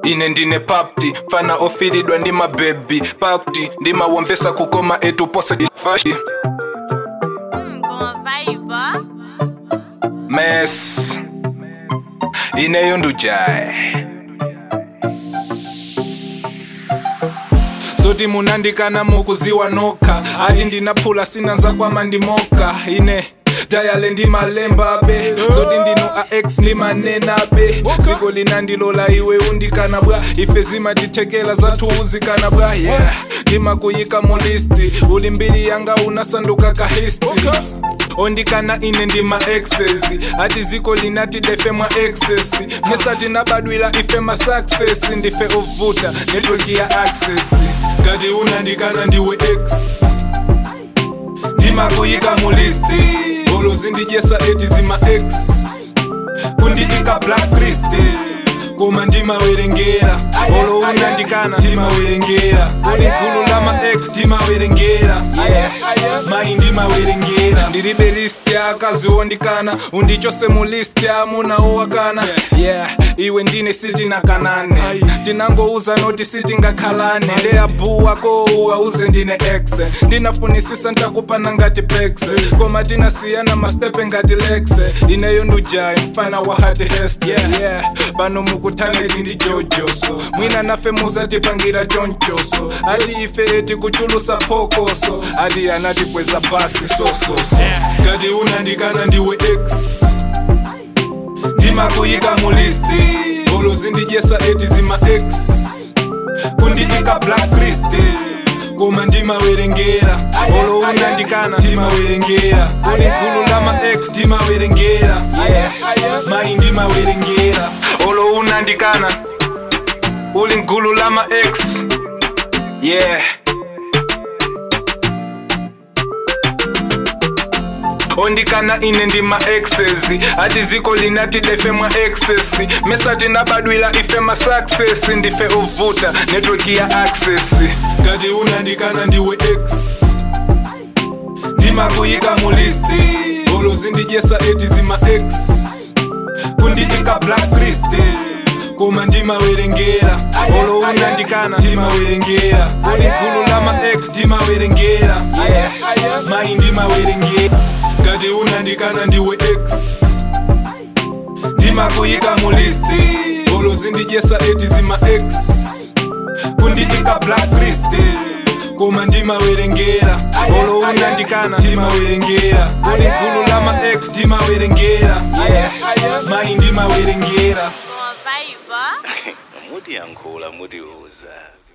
ine ndine papti fana ofilidwa ndi mabebi pakti ndimawamvesa kukoma etu pose fashi Hum, com a vibe, ó. mes ineyo ndujaye zoti munandikana mukuziwa nokha ati ndinaphula sinanza kwama ndimoka ine tayale ndimalembabe zoti ndinu ax ndimanenabe dziko linandilola iwe undikana bwa ife zimatithekela zathu uzikana bwa yeah ndimakuyika mu listi uli mbiri yanga unasanduka ka history ondikana ine ndima exes ati ziko linati defe mwa excess mesati nabadwila ife ma success ndife ovuta network ya access ngati unandikana ndiwe x ndimakuyika mu listi olo zindijesa eti zima x kundiika blacklist koma ndimawerengera olo unandikana ndimawerengera uli gulu lama x ndimawerengera mayi ndimawerengera ndilibe list ya akazi ondikana undichose mu list ya amuna owakana yeah iwe ndine sitinakanane tinangouza noti sitingakhalane ndeyabu wako auze ndine x ndinafunisisa ntakupana ngati pex koma tinasiyana mastepe ngati lex ineyo ndujayi mfana wa hati hest yeah, yeah. pano mukutaneti ndi jojoso mwina nafe muzatipangira chonchoso ati ife eti kuchulusa phokoso ati anatikweza basi sososo ngati unandikana ndiwe x ndimakuyika mu listi olo zindijesa eti zima x kundiika blacklist koma ndimawerengera olo unandikana ndimawerengera uli gulu lama x ndimawerengera mayi ndimawerengera olo unandikana uli gulu lama x yeah ondikana ine ndima exes ati ziko linati defe mwa excess mesati nabadwila ife ma success ndife ovuta network ya access ngati unandikana ndiwe x ndimakuyika mu listi olo zindijesa eti zima x kundiika blacklist koma ndimawerengera olo unandikana ndimawerengera uli gulu lama x ndimawerengera mayi ndimawerengera ngati unandikana ndiwe x ndimakuyika mu listi olo zindijesa eti zima x kundiika blacklist koma ndimawerengera olo unandikana ndimawerengera uli gulu lama x ndimawerengera mayi ndimawerengera Com a vibe, ó. mutiyankhula mutiuza